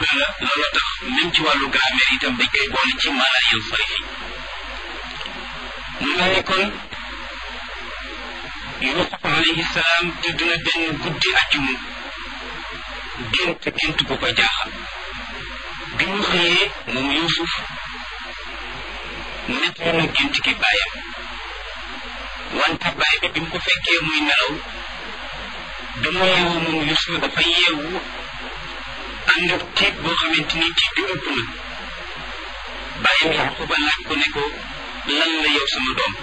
la loola tax même ci wàllu grammaire itam dañ koy boole ci mala yansarif mu mel ni kon Yuusuf alayhi salaam tëdd na benn guddi àjjuma gént gént bu ko jaaxal bi mu xëyee moom Yuusuf nettali na gént gi bàyyam wante bàyyi bi bi mu ko fekkee muy nelaw bi mu yeewu moom Yuusuf dafa yeewu ànd ak tiit boo xamante ni tiit bi ëpp na bàyyam Yaquba laaj ko ne ko lan la yow sama doom